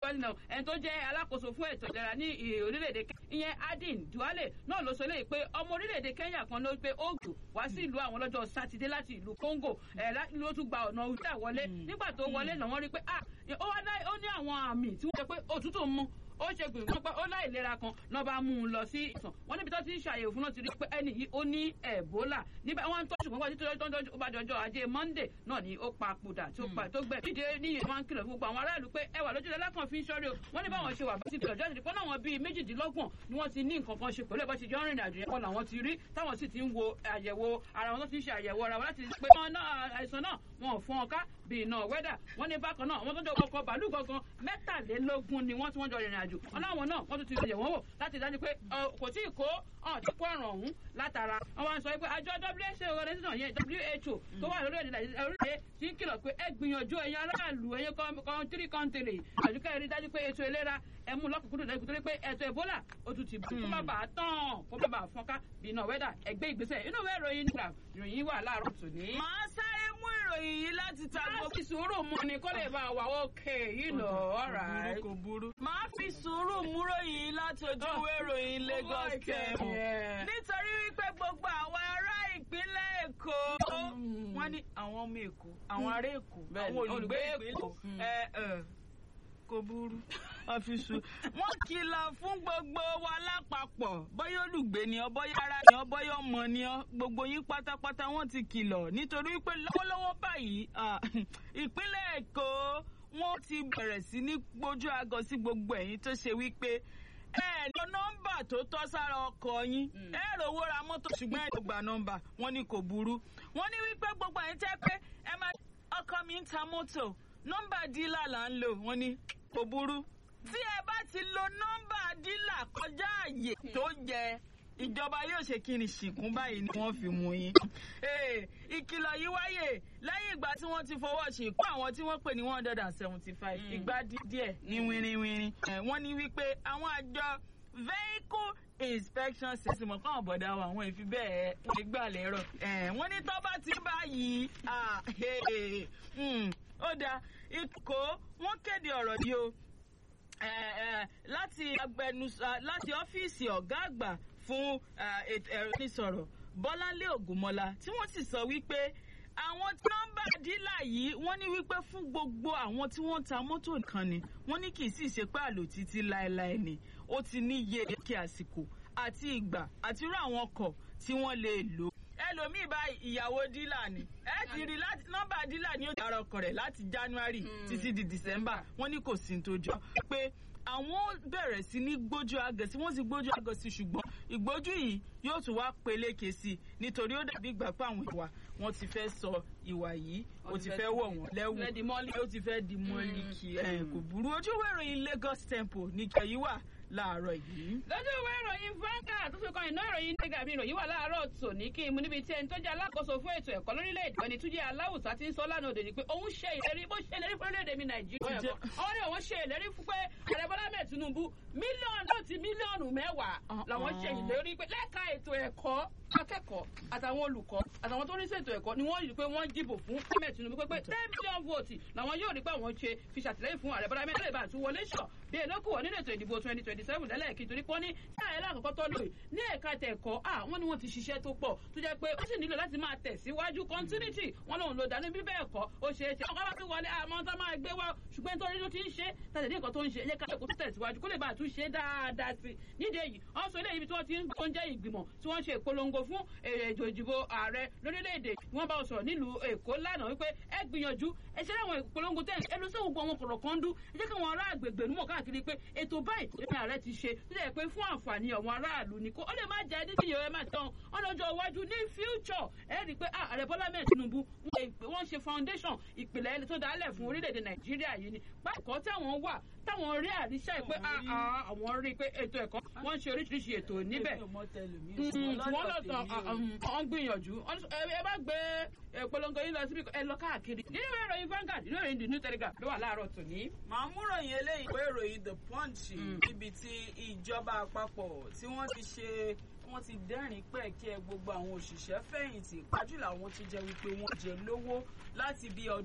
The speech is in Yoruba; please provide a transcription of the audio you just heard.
ẹni tó jẹ́ alákòóso fún ètò ìlera ní orílẹ̀-èdè ìyẹn adin duale náà ló sọ léyìí pé ọmọ orílẹ̀-èdè kenya kan ló pé ó gbò wá sí ìlú àwọn lọ́jọ́ sátidé láti ìlú congo ẹ̀ ló tún gba ọ̀nà òwúrọ̀ wọlé nígbà tó wọlé náà wọ́n rí pé ó ní àwọn àmì tí wọ́n jẹ pé òtútù mú ó ṣe gbìyànjú pé ó láìlera kan náà bá mú un lọ sí ìsàn wọn níbi tó ti ń ṣàyẹ̀wò fún náà ti rí pé ẹni yìí ó ní ẹ̀bólà níbẹ̀ wọ́n ń tọ́jú púpọ̀ títí tó ń tọ́jú ó bá dọjọ́ ajé monday náà ni ó papòdà tó gbẹ dídé ní ìyẹn máa ń kìlọ̀ fún gbogbo àwọn aráàlú pé ẹwà lójú lẹ́lẹ́kàn fi ń ṣọ́rí o wọ́n ní báwọn ṣe wà bá ti kìlọ̀ jáde pé náà wọn bíi méjìdínlọ́gbọ̀n ni wọ́n ti ní nǹkan kan ṣe pẹ̀lú ẹ̀bọ́n ti jọ rìnrìn àjò yẹn kọ́ làwọn ti rí táwọn sì ti ń wo àyẹ̀wò ara wọn tó ti ń ṣe àyẹ̀wò ara wọn láti pé àìsàn náà wọn ò fún ọká bíi iná wẹ́dà wọ́n ní bákan náà wọ́n tó jọ ọkọ̀ bàálù gangan mẹ́tàlélógún ni wọ́n tí wọ́n jọ rìnrìn àjò wọn láwọn náà wọ́n tún ti yẹ̀ wọ́n wò láti dájú pé kò tí ì kó ọ̀n tí kó àrùn ọ̀hún látara wọ́n wá ń sọ pé àjọ WHO organization yẹn WHO tó wà lórí orílẹ̀-èdè tí ń kìlọ̀ pé ẹ gbìyànjú ẹ̀yin aráàlú ẹ̀yin kọ́ńtírì kọ́ńtìrì àdúgbò ẹ̀rí dájú pé ètò ìlera ẹ mú lọ́kùnkúndùn lẹ́kùn torí pé ètò Ebola ó tún ti kó má bàa tán kó má bàa fọ́nká bí iná wẹ́dà ẹgbẹ́ ìgbésẹ̀ inú ìwé ìròyìn nígbà ìròyìn wà láàárọ̀ tòní. màá sáré mú ìròyìn yìí láti ta gbogbo. láti sùúrù mu ni kó lè bá a wà ókè yìí lọ ọ̀rà. kò burú. màá fi sùúrù mú ròyìn láti ojú ìwé ìròyìn Lagos Tẹ̀mù. nítorí wípé gbogbo àwọn ará ìpínlẹ̀ Èkó wọ́n ní àwọn ọmọ Èkó àwọn ará Èkó àwọn olùgbé Èkó kò burú àfisù. wọ́n kìlọ̀ fún gbogbo wa lápapọ̀ bóyá olùgbé ni ọ bóyá ara ni ọ bóyá ọmọ ni ọ gbogbo yín pátápátá wọ́n ti kìlọ̀ nítorí pé lọ́wọ́lọ́wọ́ báyìí ìpínlẹ̀ Èkó wọ́n ti bẹ̀rẹ̀ sí ní gbójú agọ sí gbogbo ẹ̀yin tó ṣe wípé ẹ ní nọ́mbà tó tọ́ sára ọkọ̀ yín ẹ rówó ra mọ́tò ṣùgbọ́n ẹ gba nọ́mbà wọ́n ní kò burú wọ́n ní wípé gbogbo ẹ̀yin tẹ́ pé ẹ máa ọkọ mi ń ta mọ́tò nọ́mbà dílà là ń lò wọ́n ní kò burú tí ẹ bá ti lo nọ́mbà dílà kọjá àyè tó yẹ ìjọba yóò ṣe kí ni ṣìkún báyìí ni wọ́n fi mú yín. ìkìlọ̀ yìí wáyè lẹ́yìn ìgbà tí wọ́n ti fọwọ́ ṣìkún àwọn tí wọ́n pè ní one hundred and seventy five ìgbà díẹ̀ ní wínrínwínrín. wọ́n ní wípé àwọn àjọ vehicle inspection system ọ̀kan ọ̀bọ̀dá wa àwọn ìfi bẹ́ẹ̀ wọ́n gbà lérò. wọ́n ní tọ́ bá ti báyìí ó dáa ikọ̀ wọ́n kéde ọ̀rọ̀ yìí o láti agbẹnusọ láti ọ́fíìsì ọ̀gá àgbà fún ẹ̀rọ ìsọ̀rọ̀ Bọ́láńlé Ògúnmọ́lá tí wọ́n sì sọ wípé àwọn tí wọ́n bá dílà yìí wọ́n ní wípé fún gbogbo àwọn tí wọ́n ta mọ́tò nìkan ni wọ́n ní kì í sì ṣe pé àlò títí láéláé ni ó ti ní iye èké àsìkò àti ìgbà àti irú àwọn ọkọ̀ tí wọ́n lè lò ẹlòmíì bá ìyàwó dílà ni ẹ ti rí láti nọ́mbà dílà ni ó dára ọkọ rẹ̀ láti January títí di December wọ́n ní kò sí tó jọ pé àwọn bẹ̀rẹ̀ sí ní gbójú agẹ̀sí wọ́n sì gbójú agẹ̀sí ṣùgbọ́n ìgbójú yìí yóò tún wá peléke sí i nítorí ó dàbí ìgbà pé àwọn ìwà wọn ti fẹ́ sọ ìwà yìí ó ti fẹ́ wọ̀ wọ́n lẹ́wù ó ti fẹ́ di mọ́lì kí ẹ kò burú ojú ìwé ìròyìn Lagos Tempo ní kẹyí wà láàárọ̀ yìí. lójú ìwé ìròyìn Vanguard tó fi kan iná ìròyìn nígbà mi ìròyìn wà láàárọ̀ tòní kí n mú níbi tí ẹni tó jẹ́ alákòóso fún ètò ẹ̀kọ́ lórílẹ̀‐èdè ẹni tó jẹ́ aláwùsá ti ń sọ lánàá òde ni pé òun ṣe ìlérí bó ṣe ìlérí fún orílẹ̀‐èdè mi Nàìjíríà ẹ̀kọ́ àwọn ní òun ṣe ìlérí fún pé ààrẹ Bọ́lá mẹ́ẹ̀ Tinubu mílíọ̀nù tó ti mílíọ̀nù mẹ́wàá làwọn ṣe ìlérí pé lẹ́ka ètò ẹ̀kọ́ akẹ́kọ̀ọ́ àtàwọn olùkọ́ àtàwọn tó ní ṣètò ẹ̀kọ́ ni wọ́n rí i pé wọ́n dìbò fún Ahmed Tinubu pé pé ten million votes làwọn yóò rí pé àwọn ṣe fi ṣàtìlẹ́yìn fún ààrẹ Bọ́lá mẹ́rin lè bá àtún wọlé ṣọ̀ bí èlókù wọ nínú ètò ìdìbò twenty twenty seven lẹ́lẹ́kì torí pọ́n ní sáà ẹ̀rọ àkọ́kọ́ tó lò ní ẹ̀ka tẹ̀kọ́ wọ́n ní wọ́n ti ṣiṣẹ́ tó pọ̀ tó jẹ́ pé ó sì nílò láti máa tẹ̀síwájú continuity wọ́n lòun lò dání bí bẹ́ẹ̀ kọ́ ó ṣeé ṣe ọkọ̀ bá ti wọlé àmọ́ tá máa gbé wá ṣùgbẹ́ nítorí ló ti ń ṣe tàbí nǹkan tó ń ṣe ẹ̀yẹ ká ẹ̀kọ́ tó tẹ̀síwájú kó lè bá àtúnṣe dáadáa sí nídìí èyí wọ́n sọ eléyìí tí wọ́n ti ń jẹ́ ìgbìmọ̀ tí wọ́n ṣe ìpolongo fún ètò ìdìbò ààrẹ lórílẹ̀‐èdè wọ́n bá sọ̀rọ̀ nílùú Èkó lánàá wípé ẹ gbìyànjú ẹ ṣe láwọn ìpolongo tẹ̀ ẹ lọ sí gbogbo àwọn kọ̀rọ̀ kan dú ẹ jẹ́ káwọn ará àgbègbè númọ̀ káàkiri pé ètò báyìí ìpínlẹ̀ ààrẹ ti ṣe tó jẹ́ pé fún àǹfààní àwọn aráàlú ni kó ó lè má jẹ́ dídí yẹn má tán ọlọ́jọ́ iwájú ní future ẹ rí i pé ààrẹ Bọ́lá mẹ́rin Tinubu wọ́n ṣe foundation ìpìlẹ̀ ẹni tó dálẹ̀ fún orílẹ̀-èdè Nàìjíríà yìí ni báyìí táwọn wà táwọn rí àríṣà pé àwọn rí i pé ètò ẹ̀kọ́ wọ́n ṣe oríṣiríṣi ètò níbẹ̀ wọ́n lọ tán wọ́n gbìyànjú ẹ bá gbé ìpolongo yín lọ síbi ẹ lọ káàkiri nínú ìwé ìròyìn Vanguard nínú ìròyìn the new telegraph ló wà láàárọ̀ tòní. màá mú ròyìn eléyìí pé ìròyìn the punch níbi tí ìjọba àpapọ̀ tí wọ́n ti ṣe wọ́n ti dẹ́rìn pẹ̀kẹ́ gbogbo àwọn òṣìṣẹ́ fẹ̀yìntì pàjùlọ àwọn tó jẹ́ wípé wọ́n jẹ lówó láti bí ọdún.